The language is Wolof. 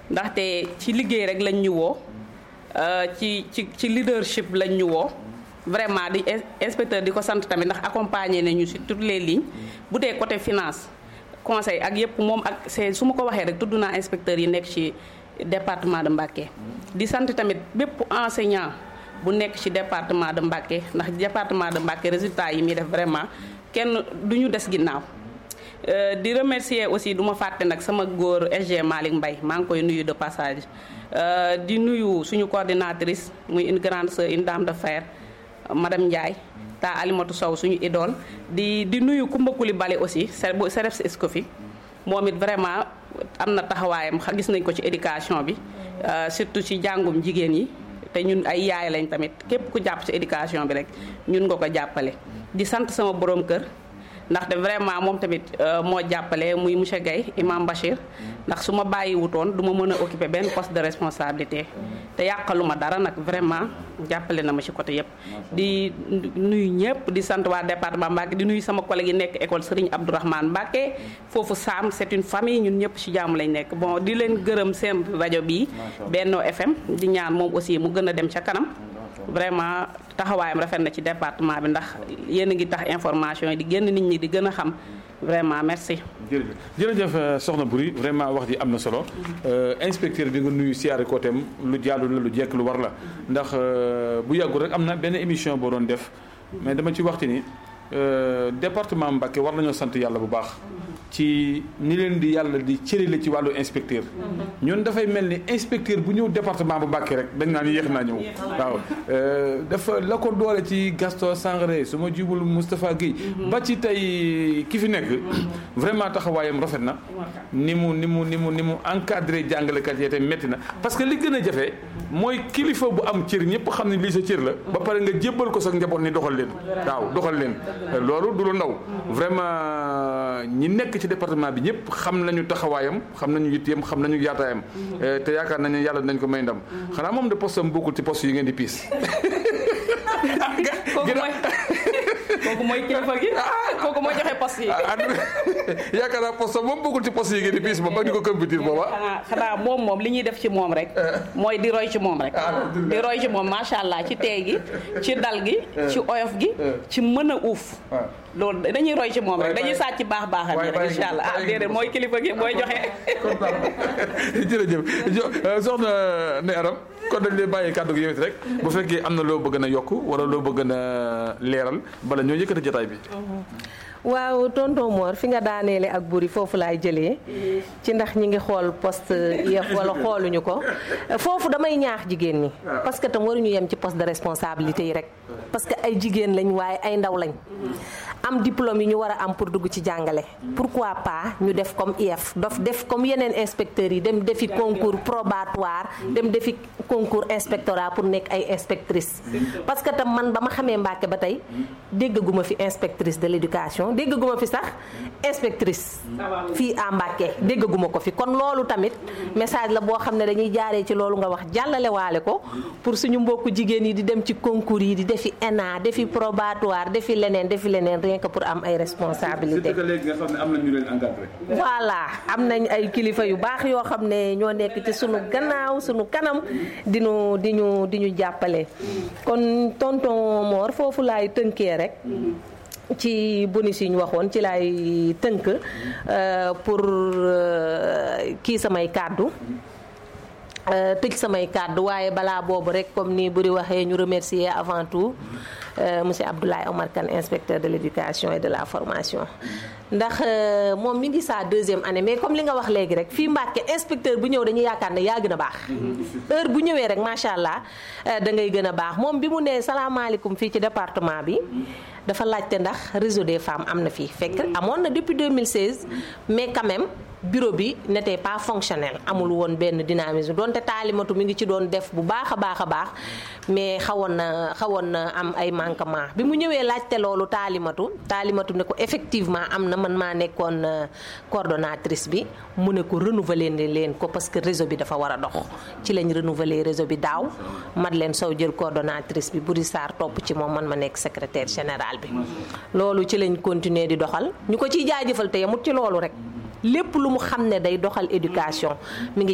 ndaxte ci liggéey rek lañ ñu woo ci ci ci leadership lañ ñu woo vraiment di inspecteur di ko sant tamit ndax accompagner nañu sur toutes les lignes bu dee côté finance conseil ak yëpp moom ak c'est su ma ko waxee rek tudd naa inspecteurs yi nekk ci département de Mbacké di sant tamit bépp enseignant bu nekk ci département de Mbacké ndax département de Mbacké résultat yi muy def vraiment kenn du ñu des ginnaaw di remercier aussi du ma fàtte nag sama góor SG Malick Mbaye maa ngi koy nuyu de passage di nuyu suñu coordinatrice muy une grande sœur une dame de fer madame Ndiaye ta Alimatu Sow suñu idole di di nuyu Kumba Coulibaly aussi bu CREPS Escoffi moom it vraiment am na taxawaayam gis nañ ko ci éducation bi surtout ci jàngum jigéen yi te ñun ay yaay lañ tamit képp ku jàpp ci éducation bi rek ñun nga ko jàppale di sant sama borom kër ndaxte vraiment moom tamit moo jàppale muy monsieur Guèye imam Bachir ndax su ma bàyyiwutoon du ma mën a occuper benn poste de responsabilité te yàqaluma dara nag vraiment jàppale na ma ci côté yëpp di nuyu ñëpp di sant waa département Mbacké di nuyu sama collègue yi nekk école Serigne Abdourahmane Mbacké foofu Sam c'est une famille ñun ñëpp ci jàmm lañ nekk bon di leen gërëm seen rajo bii Benno FM di ñaan moom aussi mu gën a dem ca kanam vraiment taxawaayam rafet na ci département bi ndax yéen a ngi tax information yi di génn nit ñi di gën a xam vraiment merci. jërëjëf jërëjëf soxna Buri vraiment wax ji am na solo inspecteur di nga nuyu siyaare kooteem lu jàllu la lu jekk lu war la ndax bu yàggul rek am na benn émission boo doon def mais dama ci waxti ni département Mbacké war nañoo sant yàlla bu baax ci ni leen di yàlla di cërile ci wàllu inspecteur ñun dafay mel ni inspecteur bu ñëw département bu Mbacké rek dañ naan yéex naa ñëw waaw dafa la ko doole ci Gaston Sangaré su ma jubul Moustapha Guèye ba ci tey ki fi nekk vraiment taxawaayam rafet na ni mu ni mu ni mu ni mu encadré jàngalekat yi te métti na parce que li gën a jafe mooy kilifa bu am cër ñëpp xam ne lii sa cër la ba pare nga jébbal ko sa njaboot ni doxal leen waaw doxal leen loolu du lu ndaw vraiment ñi nekk ci département bi ñëpp xam nañu taxawaayam xam nañu yitteem xam nañu yaataayam te yaakaar nañu yàlla dinañ ko may ndam xanaa moom de poste am bokkul ci poste yi ngeen di piis kooku mooy kilifa gi kooku mooy joxe poste yi. yaakaar naa poste moom bokkul ci poste yi ngeen di piis moom ba di ko compétir booba. xanaa xanaa moom moom li ñuy def ci moom rek. mooy di roy ci moom rek. di roy ci moom macha allah ci tey gi ci dal gi. ci oyof gi. ci mën a uuf. loolu dañuy roy ci moom rek dañuy sàcc baax baaxal ni rek incha allah ah déedéet mooy kilifa gi mooy joxe. jërëjëf soxna Ndeye Aram kon dañ lay bàyyi kàddu gi yow it rek bu fekkee am na loo bëgg na yokk wala loo bëgg na leeral bala ñoo yëkkati jotaay bi. waaw tonton Mor fi nga daaneele ak buri foofu laay jëlee ci ndax ñi ngi xool poste IEF wala xooluñu ko foofu damay ñaax jigéen ñi parce que tam waruñu yem ci poste de responsabilité yi rek parce que ay jigéen lañ waaye ay ndaw lañ am diplôme yi ñu war a am pour dugg ci jàngale pourquoi pas ñu def comme IEF dof def comme yeneen inspecteurs yi dem defi concours probatoire dem defi concours inspectorat pour nekk ay inspectrice parce que tam man ba ma xamee Mbacké ba tey déggaguma fi inspectrice de l'éducation déggaguma fi sax inspectrice fii à Mbacké déggaguma ko fi kon loolu tamit message la boo xam ne dañuy jaaree ci loolu nga wax jàllale waale ko pour suñu mbokku jigéen yi di dem ci concours yi di defi ENA defi probatoire defi leneen defi leneen rien que pour am ay responsabilité voilà am nañ ay kilifa yu baax yoo xam ne ñoo nekk ci sunu gannaaw sunu kanam di ñu di ñu di ñu jàppale kon tonton Mor foofu laay tënkee rek ci bonus yi ñu waxoon ci laay tënk pour kii samay kàddu tëj samay kàddu waaye balaa boobu rek comme ni buri waxee ñu remercier avant tout monsieur Abdoulaye Omar Kane inspecteur de l'éducation et de la formation ndax moom mi ngi saa deuxième année mais comme li nga wax léegi rek fii Mbacké inspecteur bu ñëw dañuy yaakaar ne yaa gën a baax heure bu ñëwee rek macha allah da ngay gën a baax moom bi mu nee salaamaaleykum fii ci département bi dafa laajte ndax réseau des femmes am na fii fekk amoon na depuis 2016 mais quand même bureau bi n'était pas fonctionnel amul woon benn dynamisme donte taalimatu mi ngi ci doon def bu baax a baax a baax mais xawoon na xawoon na am ay manquement bi mu ñëwee laajte loolu taalimatu taalimatu ne ko effectivement am na man maa nekkoon coordonnatrice bi mu ne ko renouveler ne leen ko parce que réseau bi dafa war a dox ci lañ renouveler réseau bi daaw Madeleine Sow jël coordonnatrice bi Buri Sarr topp ci moom man ma nekk secrétaire général bi loolu ci lañ continuer di doxal ñu ko ciy jaajëfal te yamut ci loolu rek lépp lu mu xam ne day doxal éducation mi ngi